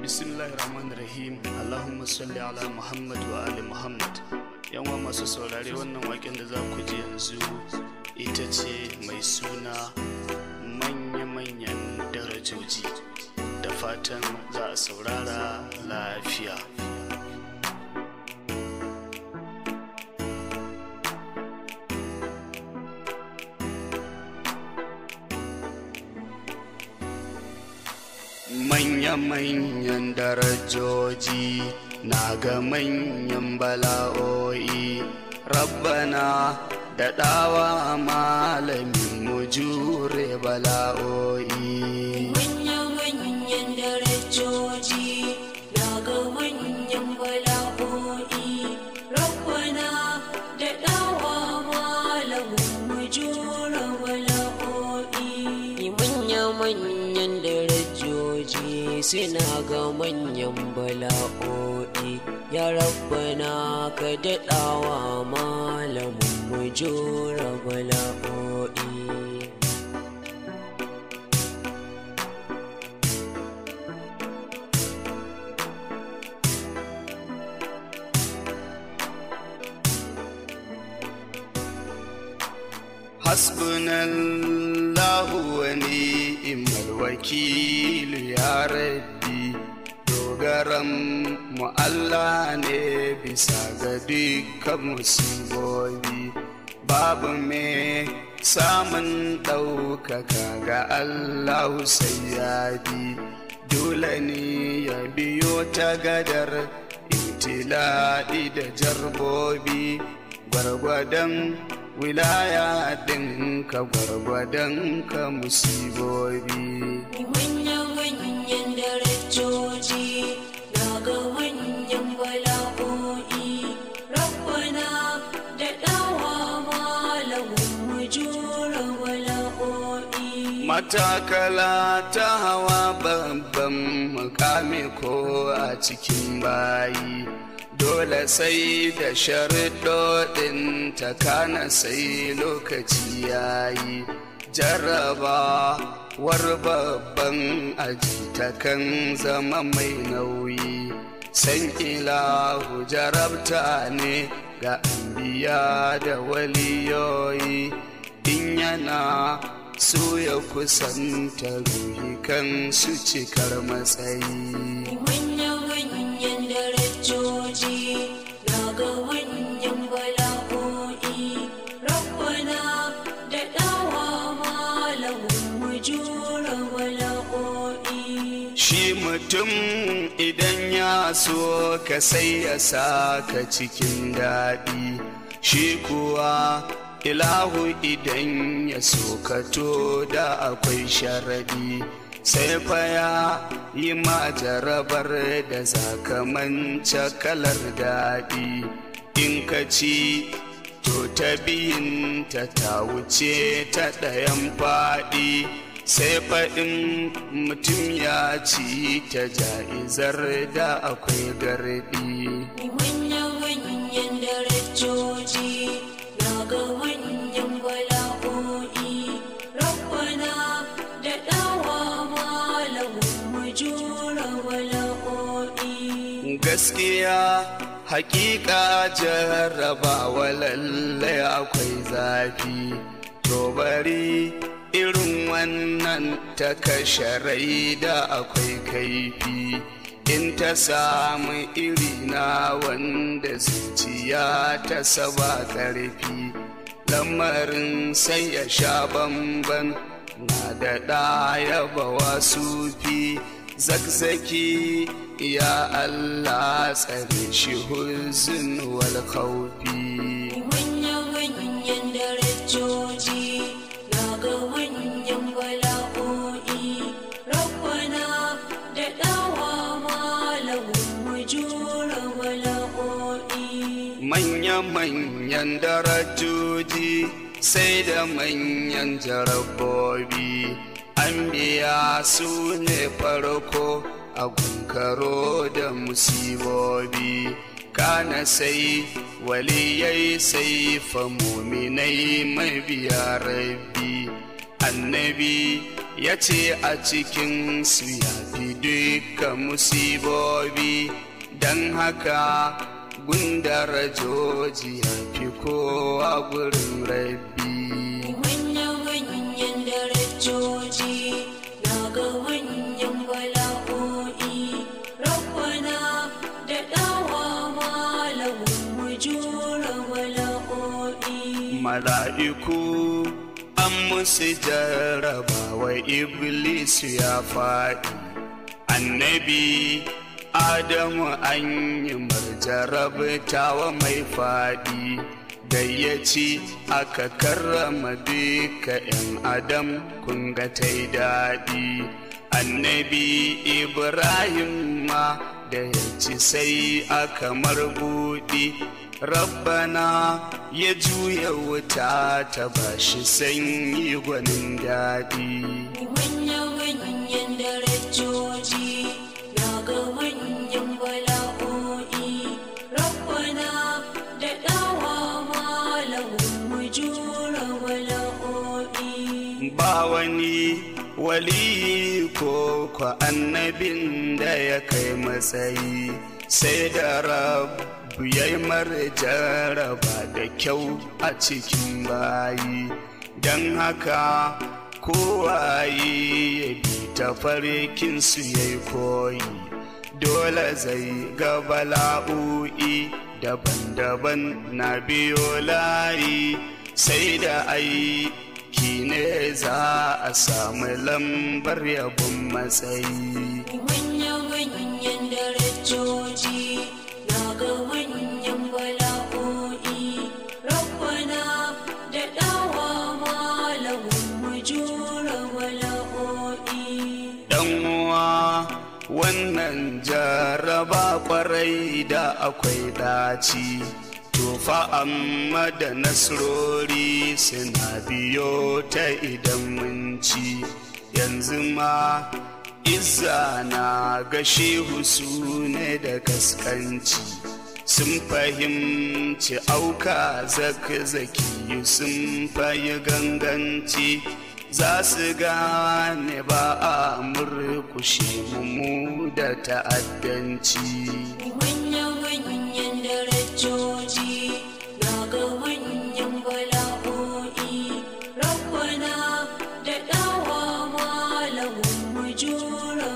Bismillahirrahmanirrahim Allahumma salli ala Muhammad wa ali Muhammad Yanwa masu saurare wannan waken da za ku ji yanzu ita ce mai suna manya-manyan darajoji da fatan za a saurara lafiya. Manya-manyan darajoji na ga manyan bala'o'i Rabbana da ɗawa malamin mu jure bala'o'i Manya-manyan darajoji na ga manyan bala'o'i Rabbana da ɗawa malamin mu jura bala'o'i Manya-manyan darajoji suna ga manyan bala'o'i Ya Rabbana ka daɗawa malamin mu jura bala'o'i Hasbunallahu wa ni'mal wakil ya rabbi dogaran mu Allah ne bisa ga dukkan musibobi babu me samun ɗaukaka ga Allah sai ya bi dole ne ya biyo ta gadar ibtila'i da jarbobi gwargwadon wilaya ɗinka gwargwadon ka musibobi Manya-manyan darajoji na ga manyan bala'o'i Rabbana da ɗawa malamin mu jura bala'o'i matakala ta hawa babban mukami ko a cikin bayi dole sai da sharuɗoɗin ta kana sai lokaci yayi jarraba war babban aji ta kan zama mai nauyi san ilahu jarabta ne ga anbiya da waliyoyi in yana so ya kusanta ruhi kan su cikar matsayi Manya-manyan darajoji na ga manyan bala'o'i Rabbana da ɗawa malamin mu jura bala'o'i shi mutum idan ya so ka sai ya saka cikin daɗi shi kuwa ilahu idan ya so ka to da akwai sharadi sai fa ya yi ma jarabar da zakamanta kalar daɗi in ka ci to ta biyun ta ta wuce ta ɗayan faɗi sai faɗin mutum ya ci ta ja'izar da akwai gardi Manya-manyan darajoji na ga manyan bala'o'i Rabbana da ɗawa malamin mu jura bala'o'i gaskiya hakika jarrabawa lallai akwai zafi to bari irin wannan ta kashe rai da akwai kaifi in ta samu irina wanda zuciya ta saba ƙarfi lamarin sai ya sha bamban na da ɗaya bawa sufi zakzaki ya Allah tsare shi huzun wal khawfi Manya-manyan darajoji na ga manyan bala'o'i Rabbana da ɗawa malamin mu jura bala'o'i manya-manyan darajoji sai da manyan jarabobi an biya su ne farko a gunkaro da musibobi kana sai waliyai sai fa muminai mabiya rabbi annabi ya ce a cikinsu ya fi duka musibobi don haka gundar joji ya fi kowa gurin rabbi Manya-manyan darajoji na ga manyan bala'o'i Rabbana da ɗawa malamin mu jura bala'o'i mala'iku an musu jarrabawa iblisu ya faɗi annabi adamu an yi marjarabtawa mai faɗi gayyaci aka karrama duka 'yan adam kunga ta yi daɗi annabi ibrahim ma da ya ci sai aka marbuɗi rabbana ya juya wuta ta bashi sanyi gwanin daɗi Manya-manyan darajoji na ga manyan bala'o'i Rabbana da ɗawa malamin mu jura bala'o'i ba wani wali ko kwa annabin da ya kai matsayi sai da rabu ya yi jaraba da kyau a cikin bayi don haka kowaye ya bi ta farkinsu ya yi koyi dole zai ga bala'o'i daban-daban na biyo layi sai da aiki ne za a samu lambar yabon matsayi Manya-manyan darajoji na ga manyan bala'o'i Rabbana da ɗawa malamin mu jura bala'o'i dan uwa wannan jaraba kwarai da akwai daci tofa amma da nasrori suna biyo ta idan mun ci yanzu ma izza na ga shehu su ne da kaskanci sun fahimci auka zaki sun fayi ganganci za su gane ba a murkushe mu da ta'addanci Manya-manyan darajoji na ga manyan bala'o'i Rabbana da ɗawa malamin mu jura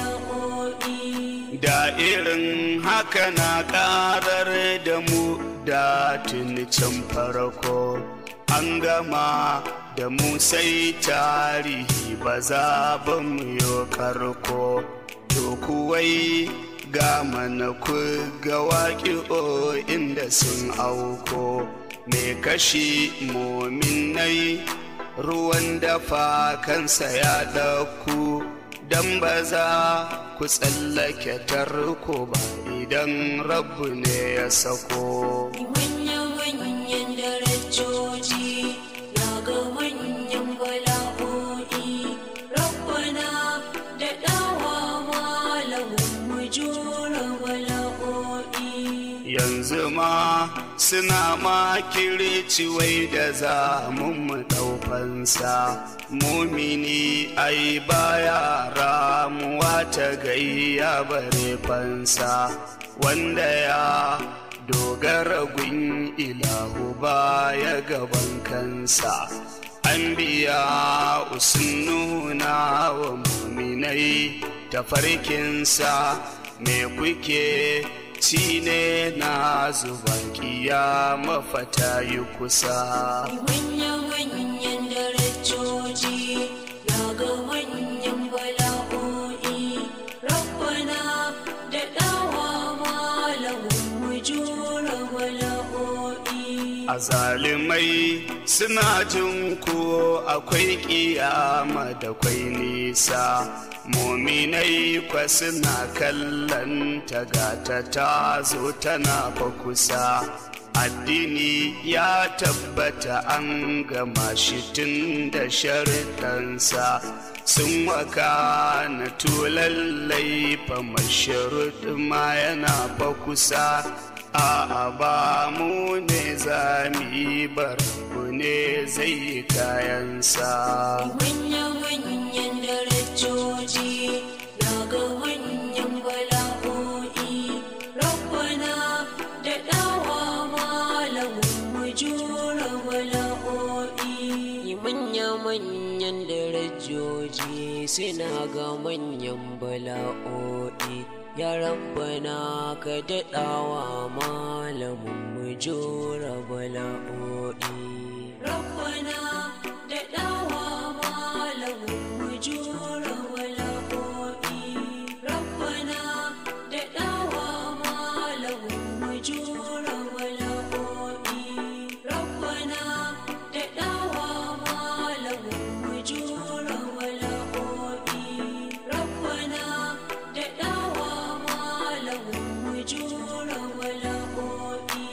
bala'o'i da irin haka na karar da mu da tuni can farko an gama da mu sai tarihi ba za ba mu yi karko to kuwai ga mana ku ga waƙi'o inda sun auko me kashi mominai ruwan dafa kansa ya ɗauku don ba za ku tsallake tarko ba idan rabu ne ya sako Manya-manyan darajoji na ga manyan bala'o'i Rabbana da ɗawa malamin mu jura bala'o'i yanzu ma suna makirci wai da za mu ɗaufansa mumini ai baya ramuwa ta gayya bare fansa wanda ya dogara gun ilahu baya gaban kansa an biya usun nuna wa muminai tafarkinsa me kuke ci ne na zuba kiyama fata yi kusa Manya-manyan darajoji na ga manyan bala'o'i Rabbana da ɗawa malamin mu jura bala'o'i a zalimai suna jin ko akwai kiyama da kwai nisa muminai kwa suna kallon tagata ta zo tana fa kusa addini ya tabbata an gama shi tun da sharuɗansa sun waka na tulallai fa masharud ma yana fa kusa a'a ba mu ne za mu yi bar ne zai yi kayansa Manya-manyan manya-manyan darajoji suna ga manyan bala'o'i ya rabbana ka daɗawa malamin mu jura bala'o'i Rabbana da ɗawa malamin mu jura bala'o'i. Rabbana da ɗawa malamin mu jura bala'o'i. Rabbana da ɗawa malamin mu jura bala'o'i. Rabbana da ɗawa malamin mu jura bala'o'i.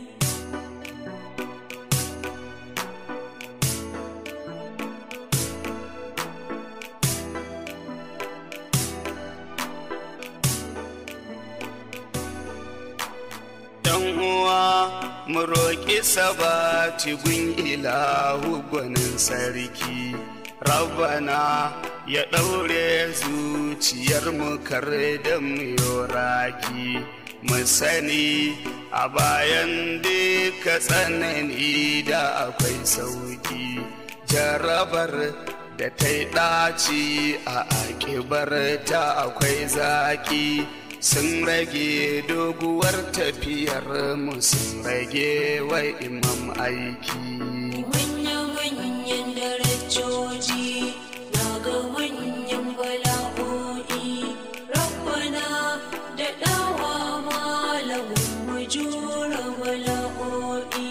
Dan uwa mu roƙi sabati gun ilahu gwanin sarki Rabbana ya ɗaure zuciyar mu kar da mu yoraki mu sani a bayan duka tsanani da akwai sauki jarabar da ta yi ɗaci a akibar ta akwai zaki sun rage doguwar tafiyar mu sun rage wa imam aiki Manya-manyan darajoji na ga manyan bala'o'i Rabbana da ɗawa malamin mu jura bala'o'i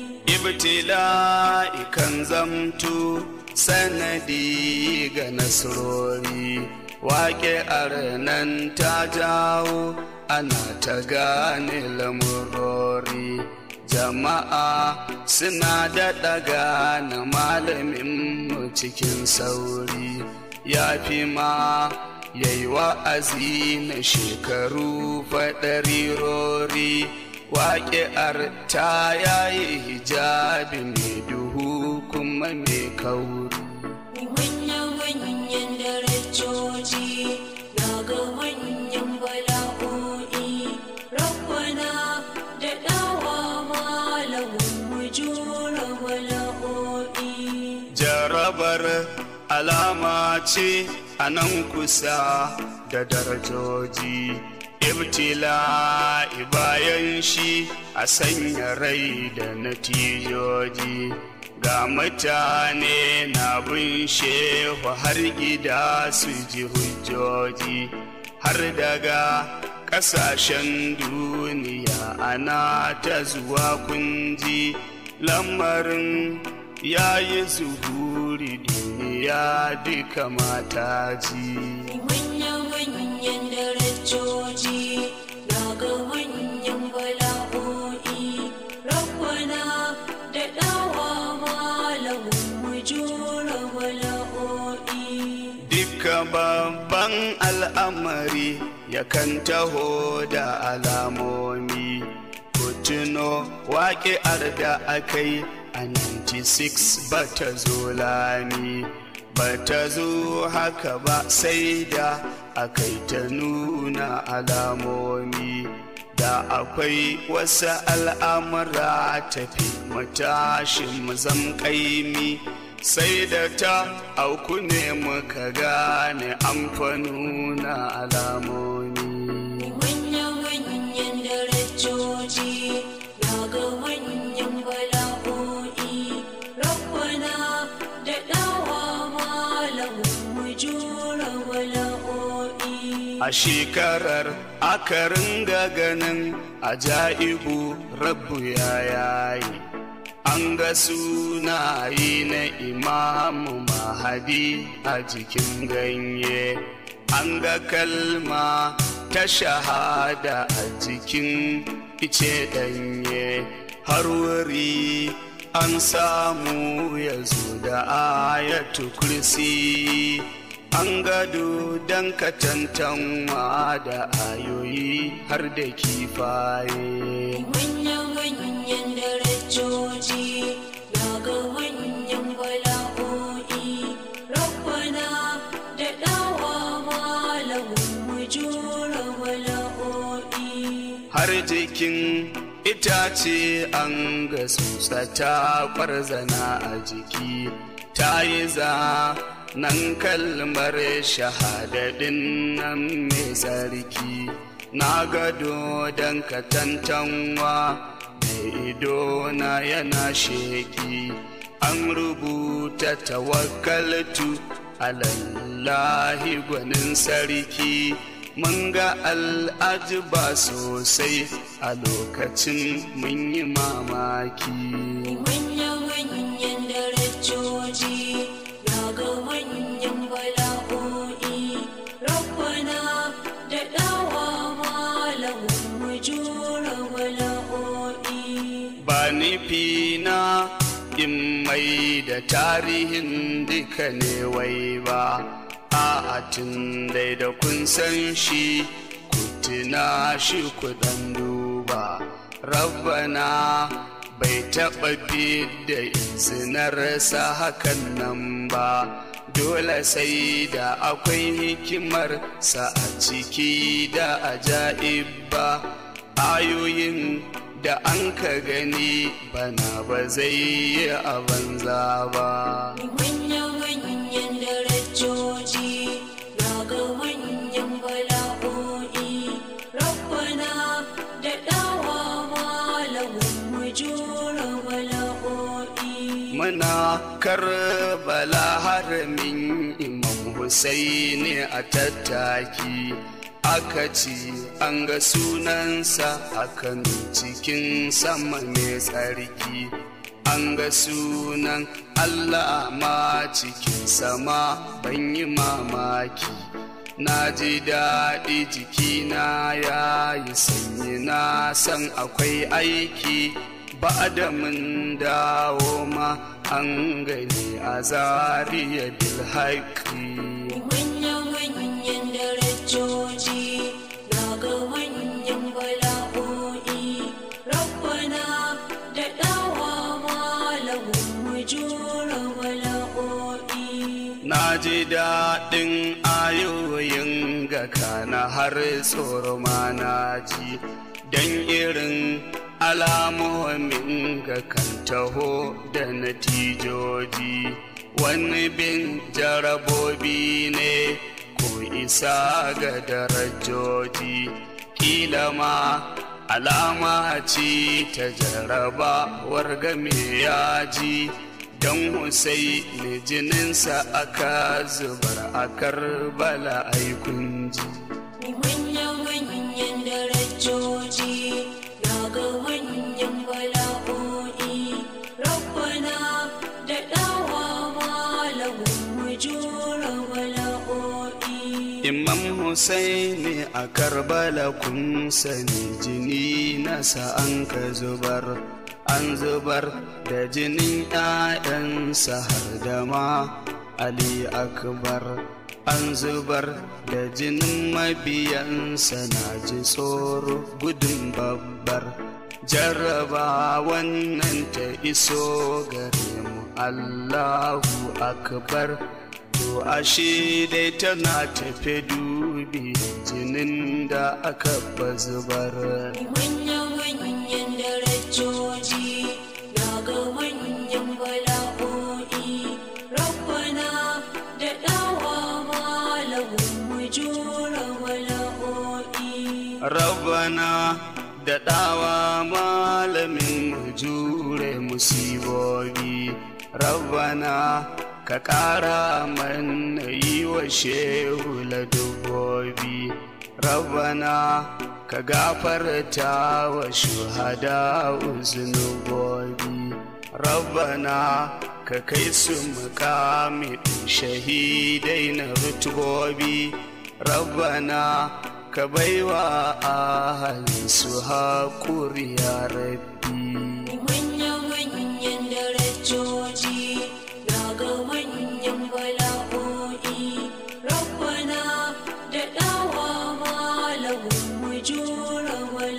ibtila'i kan zamto sanadi ga nasarori wake nan ta jawo ana ta gane lamurori jama'a suna daɗa gane malaminmu cikin sauri ya fi ma yayi wa'azi na shekaru faɗarirori waƙi'ar ta yayi hijabi mai duhu kuma mai kauri Manya-manyan darajoji na ga manyan bala'o'i Rabbana da ɗawa malamin mu jura bala'o'i jarabar alama ce a nan kusa da darajoji ibtila bayan shi a sanya rai da natijoji ga mutane na bin shehu har gida su ji hujjoji har daga ƙasashen duniya ana ta zuwa kunji lamarin ya yi zuhuri duniya duka mata ji Manya-manyan darajoji na ga manyan bala'o'i Rabbana da ɗawa malamin mu jura bala'o'i Dukka babban al'amari yakan taho da alamomi. Kutuno waƙi'ar da akai a 96 ba ta zo lami. Ba ta zo haka ba sai da akai ta nuna alamomi. Da akwai wasu al'amura tafi matashin mu zam ƙaimi. sai da ta auku ne muka gane amfanuna alamomi Manya-manyan darajoji na ga manyan bala'o'i Rabbana da ɗawa malamin mu jura bala'o'i a shekarar aka ringa ganin ajaibu rabu ya yayi an ga sunaye na imamu mahadi a jikin ganye an ga kalma ta shahada a jikin ice danye har wuri an samu ya zo da ayatu kursi an gado don katantanwa da ayoyi har da kifaye Manya-manyan darajoji na ga manyan bala'o'i Rabbana da ɗawa malamin mu jura bala'o'i har jikin itace an ga tsutsa ta kwarzana a jiki ta yi za nan kalmar shahadadin nan mai tsarki na gado don katantanwa mai ido na yana sheki an rubuta tawakkaltu alallahi gwanin sarki mun ga al'ajiba sosai a lokacin mun yi mamaki Manya-manyan darajoji na ga manyan bala'o'i Rabbana da ɗawa malamin mu jura bala'o'i ba nufi na in mai da tarihin duka ne wai ba a tun dai da kun san shi ku tuna shi ku dan duba rabbana bai taɓa da izinarsa hakan nan ba dole sai da akwai hikimar sa a ciki da ajaib ba ayoyin da an ka gani bana ba zai yi a banza ba Manya-manyan darajoji na ga manyan bala'o'i Rabbana da ɗawa malamin mu jura bala'o'i muna karbala haramin imam Husaini a tattaki aka ci an ga sunansa a kan cikin sama mai tsarki an ga sunan Allah ma cikin sama ban yi mamaki na ji daɗi jikina ya yi sanyi na san akwai aiki ba da mun dawo ma an gani a zariya bilhaƙi Manya-manyan darajoji na ga manyan bala'o'i Rabbana da ɗawa malamin mu jura bala'o'i na ji daɗin ayoyin ga kana har tsoro ma na ji don irin alamomin ga kan taho da natijoji wani bin jarabobi ne ko isa ga darajoji kila ma alama ce ta jarabawar game yaji don Husaini jininsa aka zubar a karbala aikun ji. Manya-manyan darajoji na ga manyan bala'o'i Rabbana da ɗawa malamin mu jura bala'o'i Imam Husaini a karbala kun sani jini nasa an ka zubar. An zubar da jinin ‘ya'yansa har da ma Ali Akbar. An zubar da jinin mabiyansa na ji tsoro gudun babbar. Jarraba wannan ta iso gare mu Allahu Akbar. To ashe dai tana tafe dubi jinin da aka ba zubar. Manya-manyan darajoji na ga manyan bala'o'i Rabbana da ɗawa malamin mu jura bala'o'i Rabbana da ɗawa malamin mu jure musibobi. Rabbana ka ƙara mana yi wa shehu ladubobi. Rabbana ka gafarta wa shuhada zunubobi. Rabbana ka kai su mukami shahidai na rutubobi. Rabbana ka baiwa ahalin su haƙuri ya rabbi. Manya-manyan darajoji na ga manyan bala'o'i Rabbana da ɗawa malamin mu jura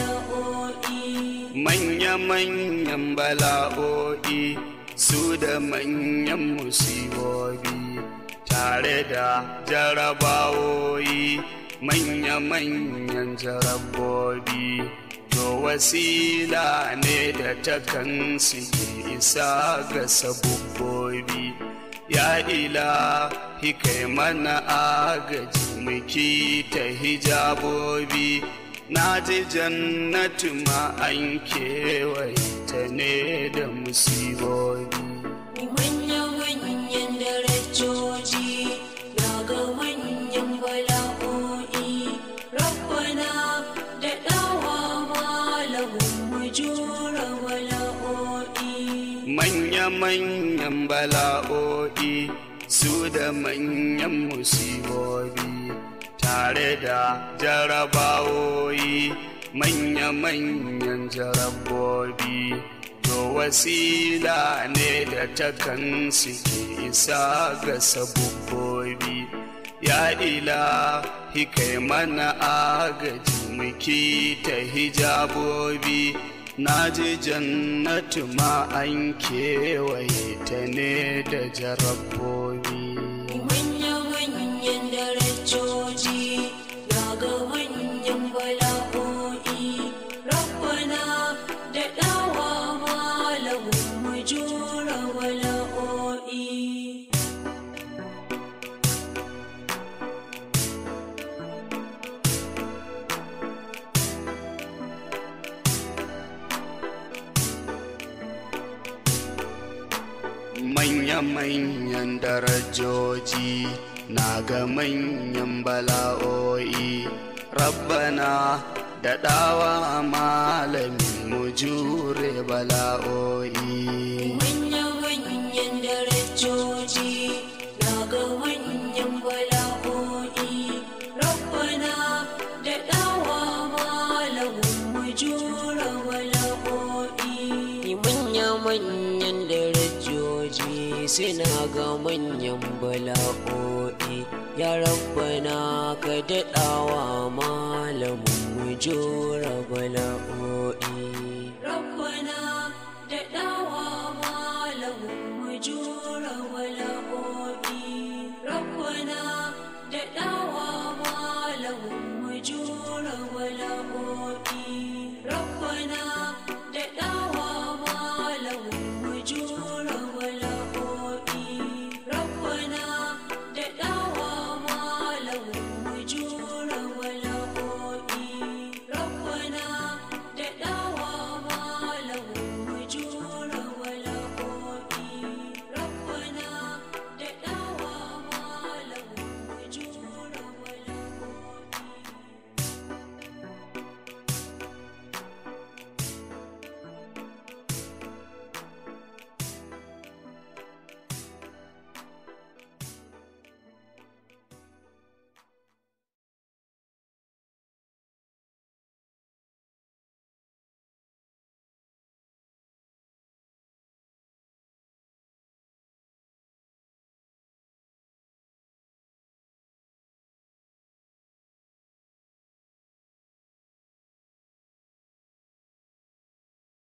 bala'o'i Manya-manyan bala'o'i su da manyan musibobi tare da jarabawoyi manya-manyan jarabobi to wasila ne da takan suke isa ga sabubbobi ya ilahi kai mana agaji muki ta hijabobi na ji jannatu ma an kewaye ta ne da musibobi Manya-manyan darajoji na ga manyan bala'o'i Rabbana da ɗawa malamin mu jura bala'o'i manya-manyan bala'o'i su da manyan musibobi tare da jarabawoyi manya-manyan jarabobi to wasila ne da takan suke isa ga sabubbobi ya ilahi kai mana agaji muki ta hijabobi na ji jannatu ma an kewaye ta ne da jarabbobi Manya-manyan darajoji na ga manyan bala'o'i Rabbana da ɗawa malamin mu jura bala'o'i manya-manyan darajoji na ga manyan bala'o'i rabbana da ɗawa malamin mu jure bala'o'i Manya-manyan darajoji na ga manyan bala'o'i Rabbana da ɗawa malamin mu jura bala'o'i manya-manyan darajoji suna ga manyan bala'o'i ya rabbana ka daɗawa malamin mu jura bala'o'i